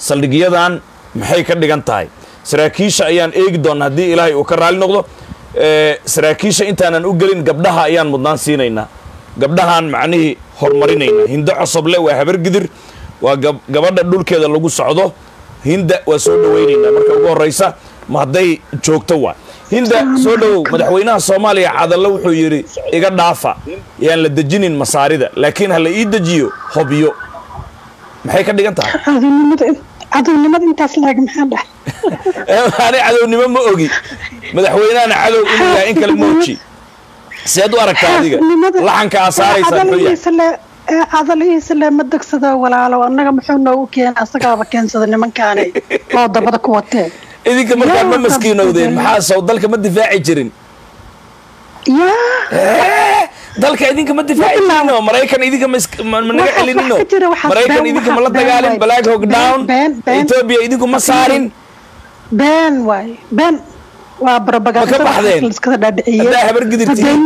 saldhigyadan maxay ka dhigan tahay saraakiisha ayaan eegi doonnaa haddii ilaahay uu ka raali noqdo saraakiisha intaanan u gelin gabdhaha ayaan mudnaan siinaynaa gabdhahaan macnihii horumarinaynaa hindo cosoble waa habargidir waa gabadha dhulkeeda lagu socdo hinda waa soo dhawaynaynaa marka ugu horraysa ma hadday joogto waa hinda soo dhowow madaxweynaha soomaaliya cadalle wuxuu yidhi iga dhaafa yaan la dejinin masaarida laakiin ha la ii dejiyo hobyo maxay ka dhigan tahay cadownimada intaas laag maxaa dhahay ani cadownimo ma ogi madaxweynahana cadow inuu yahay in kale mooji seed u aragtaa adiga laxanka aa saaraysaa muxuu yahay cadalihiisa le ma degsado walaalo annaga muxuu noogu keena asagaaba keensada nimankaani oo dabada ku watee idinka markaa ma maskiinowdeen maxaa sow dalka ma difaaci jirin yaa dalka idinka ma difaaci jirin oo maraykan idinka managa celinino maraykan idinka ma la dagaalin black hog down ethiopia idinku ma saarin been waay been waa Ma ka baxdeen? barabagaiskada dhaadhiciyey Haddaa habar gidirtiin.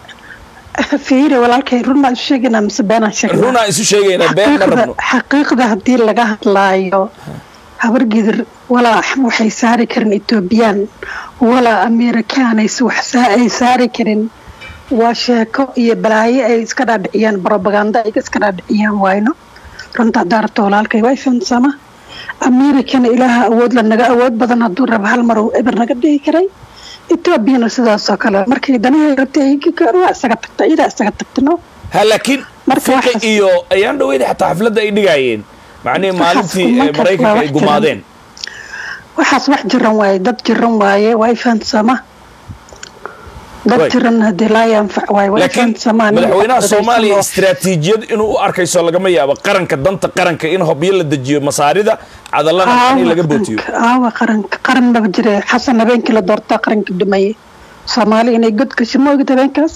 fiiri walaalkay run maan isu sheegaynaa mise beenaan sheegnaa runaa isu sheegaynaa been ma rabno xaqiiqda haddii laga hadlaayo habargidir walaa waxay saari karin etoobiyaan walaa amerikaanays wax ay saari karin waa sheeko iyo balaayo ay iska dhaadhiciyaan barobaganda ay iska dhaadhiciyaan wayno runta haddaa rabto walaalkay waa ifaansama amerikana ilaaha awood la naga awood badan hadduu rabo hal mar uu eber naga dhigi karay etoobiyana sidaasoo kale markay danahay rabtay waa isaga tagta iyadaa isaga tagtano ha laakiin Marka fiqi waxaas- iyo ayaan dhaweyda xataa xafladda ay dhigaayeen macnihii maalintii Waxaas eh, markaas maraykanka waa ay wax gumaadeen waxaas wax jiran waaye dad jiran waaye waa ifaansama dad Right. jiran hadii laa yanfac waaye waa laakiin ifaansama madaxweynaha soomaaliya istiraatiijiyad inuu u arkayso lagama yaabo qaranka danta qaranka in hobyo la dejiyo masaarida cadallana in laga bootiyo aawa qaranka qaran maba jire xasan habeenkii la doortaa qaranka dhimaye soomaali inay god gasho ma ogid habeenkaas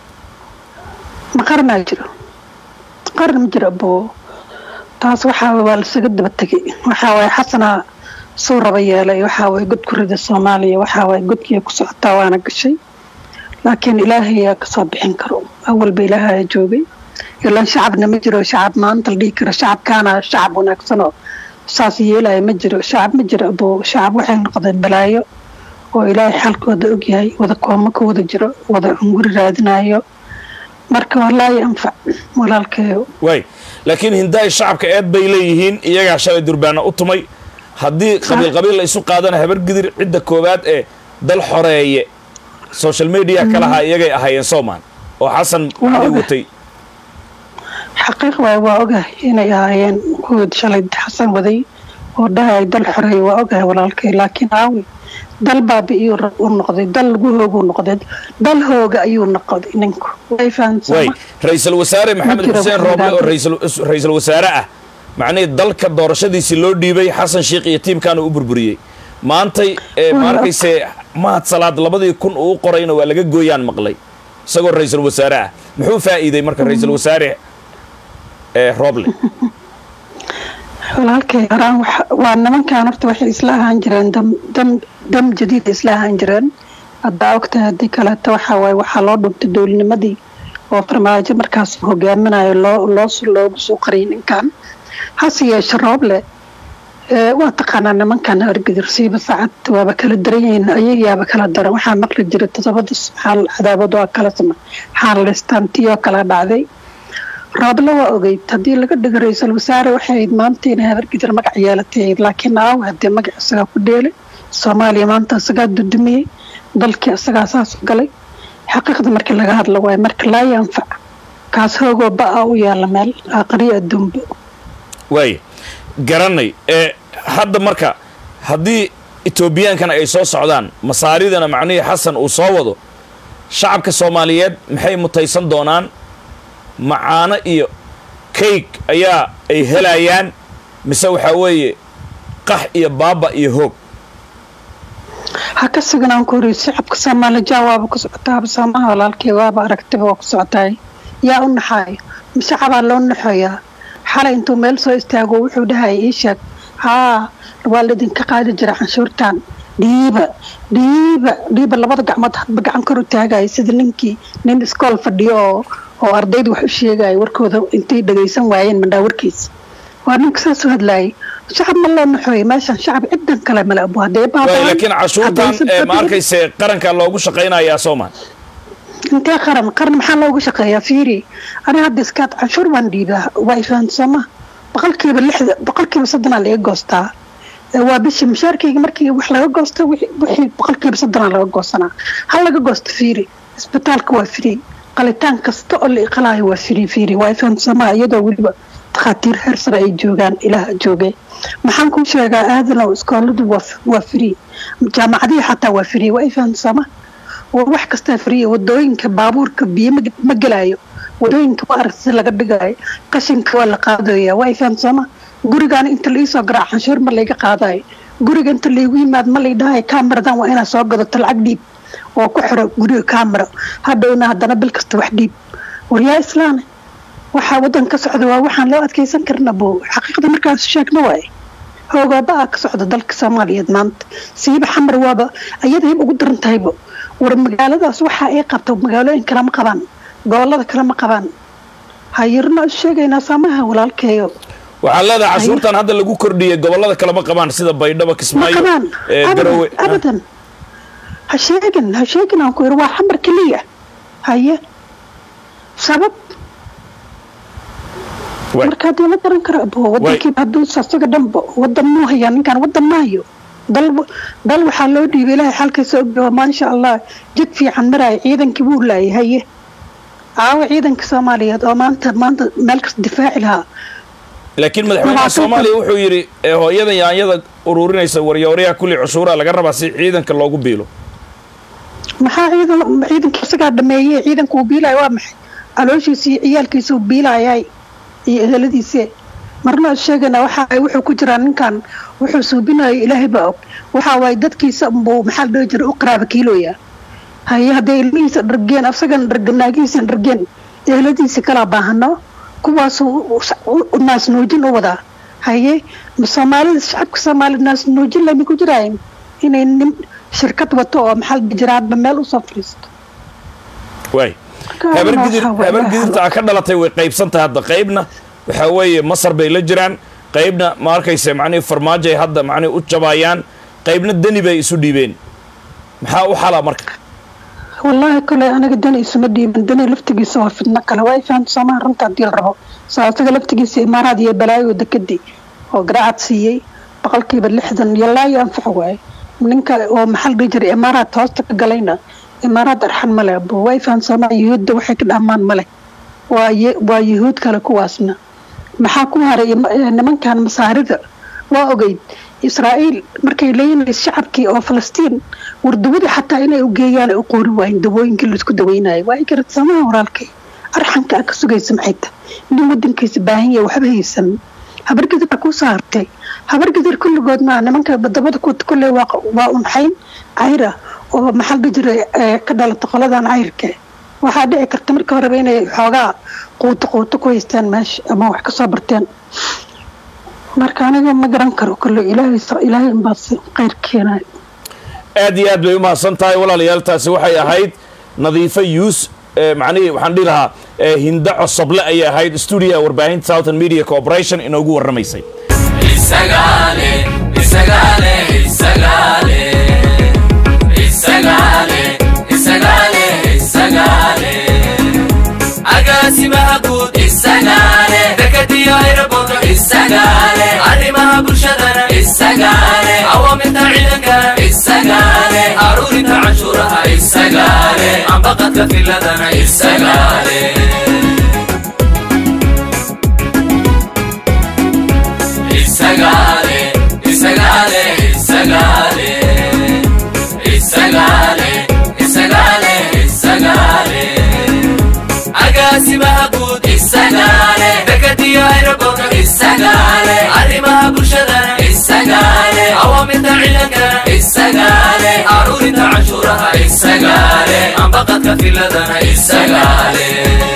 ma qaranaa jiro qaran ma jiro abo taas waxaa waa lasaga daba tegay waxaa waaye xasanaa suu raba yeelay waxaa waaye god ku rida soomaaliya waxaa waaye godkii ku socotaa waana gashay laakiin ilaahay yaa kasoo bixin karo awalba ilaahay joogay ilaan shacabna ma jiro shacab maanta la dhihi karo shacabkaana shacab wanaagsanoo saas yeelaya ma jiro shacab ma jiro abo shacab waxay noqdeen balaayo oo ilaahay xalkooda ogyahay wada kooma ka wada jiro wada hunguri raadinayo marka walaahi anfac walaalkeeyo waay laakiin hindaay shacabka eed bay leeyihiin iyagaa shalay durbaana u tumay haddii qabiil qabiil la isu qaadana habargidir cidda koowaad ee dal xoreeye social media kalahaa iyagay ahaayeen soomaan oo xasan Waa ali ogahay. watay xaqiiq waay waa ogahay inay ahaayeen kuwii shalay xasan waday oo dhahay dal xoreey waa ogahay walaalkay laakiin aawi dal baabi iyuu rab u noqday dal lagu hooguu noqday dal hooga ayuu noqday ninku way waay fahansama ra-iisul wasaare maxamed jiro xuseen wax rooble oo nidaam. ra'iisul- ra-iisul wasaare ah macnihii dalka doorashadiisii loo dhiibay xasan sheikh iyo tiimkaana u burburiyey maantay ee ma Waa. arkayse mahad salaad labadii kun uu u qorayna waa laga gooyaan maqlay isagoo ra-iisul wasaare ah muxuu faa'iiday marka ra-iisul wasaare ee rooble walaalkay horaan waxa- waa nimankan horta waxay isla ahaan jireen dam dam dam jadiid isla ahaan jireen haddaa ogtahay haddii kaleeto waxaa waaye waxaa loo dhuntay dowlnimadii oo farmaajo markaas hogaaminayo loo loo loogu soo qariyay ninkan hase yeeshe rooble ee, waa taqaanaa nimankan hargedir siiba saacad waaba kala daran yihiin ayagayaaba kala daran waxaa maqli jiray todobada xaal cadaabad waa kala sama xaalaystaan tiyoo kala dhacday rooble waa ogeyd haddii laga dhigo ra-iisul wasaare waxay ahayd maanta inay habargidir magac yeelatay ahayd laakiin aawe haddii magac isagaa ku dheelay soomaaliya maanta isagaa dudumiyey dalkii isagaa saas u galay xaqiiqda markii laga hadlo waaye marka laa yanfac kaas hoogoo ba-a u yaala meel aqriyo adduunba waay garanay ee hadda marka haddii etoobiyaankan ay soo socdaan masaaridana macnihii xasan uu soo wado shacabka soomaaliyeed maxay mutaysan doonaan macaano iyo kayg ayaa ay helayaan mise waxaa weeye qax iyo baaba iyo hoog ha ka suganaan ku horiyo shacabka soomaali jaa waaba ku socotaaba soomaha walaalkii waaba aragtiba waa ku socotaay yaa u naxaayo shacabaa loo naxoyaa xalay intuu meel soo istaago wuxuu dhahaya ii sheeg haa waa laydinka qaadi jira canshuurtan dhiiba dhiiba dhiiba labada gacmood hadba gacan kor u taagaya sida ninkii nin iskool fadhiyo oo oo ardayda wax u sheegaya warkooda intay dhagaysan waayeen mandhaa warkiisa waa ninka saas u hadlaayay shacab ma loo naxooye meeshan shacab cidan kale male abu hadee waay laakiin cashuurtan ee ma arkayse qaranka loogu shaqaynayaa sooma intee qaran qaran maxaa loogu shaqeeyaa fiiri aniga hadda iskaad canshuur baan dhiibaa waa ifaansama boqolkiiba lixda boqolkiiba soddonaa laga goostaa Ee, waa bishii mushaarkayga markii wax laga goosto wixii wixii boqolkiiba soddonaa laga goosanaa ha laga goosto fiiri isbitaalka waa free qalitaan kasta oo la iqalaayo waa free fiiri waa ifaansama iyadoo weliba takhaatiir heer sare ay joogaan ilaah joogay maxaan kuu sheegaa aadanow iskooladu waa waa free jaamacadihii xataa waa free waa ifaansama waa wax kastaa free wadooyinka baabuurka biyo ma- ma gelaayo wadooyinka waa arag si laga dhigayo qashinka waa la qaadaya waa ifaansama gurigaana inta laiisoo garaac canshuur ma layga qaadayo guriga inta laygu yimaad ma laydhahayo kaamaradan waa inaad soo gadato lacag dhiib oo ku xiro guriga kaamara hadhowna haddana bil kasta wax dhiib waryaa islaane waxaa wadan ka socda waa waxaan loo adkeysan karna bo xaqiiqda markaas sheegna waaye hoogaaba ah ka socda dalka soomaaliyeed maanta siiba xamar waaba ayada hib ugu daran tahaybo war magaaladaas waxa ay qabto magaalooyin kale ma qabaan gobolada kale ma qabaan hayirna is sheegaynaa saamaha walaalkeeyo waxaa leedahay cashuurtan hadda lagu kordhiyey gobolada kale ma qabaan sida baydhabo ma kismaayo qabaan ee garowe abadan abadan ha sheegin ha sheegin aan ku yiri waa xamar keliya haye sabab Waay. marka hadii la garan karo abo wadankiiba hadduu asaga dhanba wadan muu hayaa ninkan wadan ma hayo dal dal waxaa loo dhiibay ilaahay xalkiisa ogyaho maasha allah jid fiican maraayo ciidankii wuu laayay haye caawa ciidanka soomaaliyeed oo maanta maanta meel kasta difaaci lahaa laakiin madaxweynaha Labaatan soomaaliya wuxuu yidhi ee hooyada yaanyada ururinaysa waryooryaha kulli cushuuraha laga rabaa si ciidanka loogu biilo maxaa ciidan ciidanka isagaa dhameeyey ciidanka uu biilaya waa maxay calooshiisa iyo ciyaalkiisa uu biilayay iyo eheladiise marna sheegana waxa ay wuxuu ku jiraa ninkan wuxuu suubinayo ilaahay baa og waxa waaye dadkiisa unbuu maxaa la dhihi jiray u qaraaba kiilooya haye hadday ilmihiisa dhargeen asagana dharganaagihiisa dhargeen eheladiisa kalaa baahano kuwaasuu naasnuujin u wadaa haye ma soomaalida shacabka soomaalida naasnuujin lama ku jiraayin inay nin shirkad wato oo maxaa la dhihi jiraa hadba meel usoo fadhiisto waay Marka habar waxaa gidir waaye habar waxa- gidirta aa ka dhalatay way qaybsantahay hadda qaybna waxaa weeye masar bay la jiraan qaybna ma arkayse macnihi farmaajo ay hadda macnihi u jabaayaan qaybna deni bay isu dhiibeen maxaa u xala marka wallaahi kole aniga dani isuma dhiiban dani laftigiisa waa fidno kale waa fahamta soomaha runta hadii la rabo saa isaga laftigiisa imaaraad iyo balaayo dekadii oo garaacad siiyey boqolkiiba lixdan iyo laayo anfac waaye ninka oo maxaa la dhihi jiray imaaraad hoosta ka galayna imaaraad arxan male abo waa fahamta soomaha yuhuudda waxay ka dhamaan male waa ye- waa yuhuud kale kuwaasna maxaa ku haray ima- eh, nimankan masaarida waa ogeyd israa'iil markay leynayso shacabkii oo falastiin wardawadii xataa inay u geeyaan ay u qoori waayeen dawooyinkii laisku daweynayo waa garad samaha walaalkay arxanka a ka sugaysa maxay tahay nin wadankiisa baahan yahay waxba haysan habargidir baa kuu saartay habargidir kulligood maa nimanka badamada ku kulle waa waa unxayn cayra oo maxaa la dhihi jiray eh, ka dhalata qoladan cayrka waxaa dhici karta marka horeba inay xoogaa quuto quuto ku haystaan meesha ama wax kasoo barteen marka aniga ma garan karo kale ilaahay sa- ilaahay unbaa si khayr keenayo aad iyo aad bay u mahadsan tahay walaalayaal taasi waxay ahayd nadiifo yuus ee macnihii waxaan dhihi lahaa ee hinda cosoble ayay ahayd stuudiyaha warbaahinta southern media corporation inoogu warramaysay Isagale, Isagale, Isagale, Isagale, Isagale, Isagale. Agaasimaha guud Isagale, dekadiyo aeroboorka Isagale, arrimaha bulshadana Isagale, awaamirta ciidankana Isagale, aruurinta canshuuraha Isagale, ambaqadka filadana Isagale. Isagale, Isagale, Isagale, Isagale, Isagale, Isagale. Agaasimaha guud Isagale, dekadiyo aeroboorka Isagale, arrimaha bulshadana Isagale, awaamirta ciidankana Isagale, aruurinta canshuuraha Isagale, ambaqadka filadana Isagale.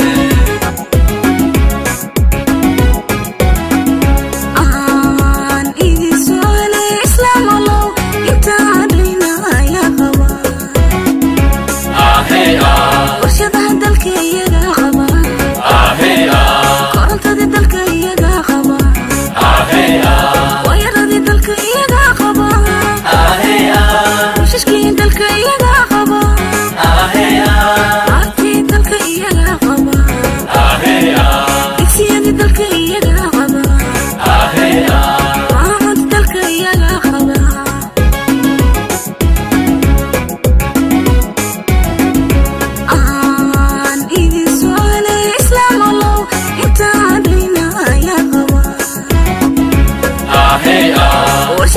aan idin su'aale islaam allow intaan dhayna ayaa qaba Ahey ah, warshadaha dalka iyagaa qaba ahey ah, korontada dalka iyagaa qaba ahey ah. wayar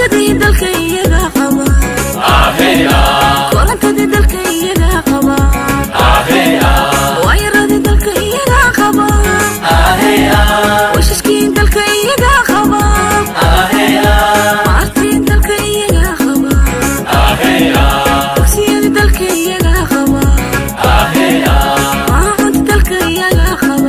koronsadii dalka iyaga qaba korontadii dalka iyaga qaba waayaradii dalka iyaga qaba washashkii dalka iyaga qaba maartii dalka iyaga qaba dugsiyadii dalka iyaga qaba maacunti dalka iyaga qaba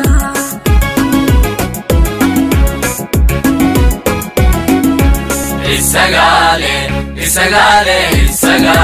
isagale isagale isaga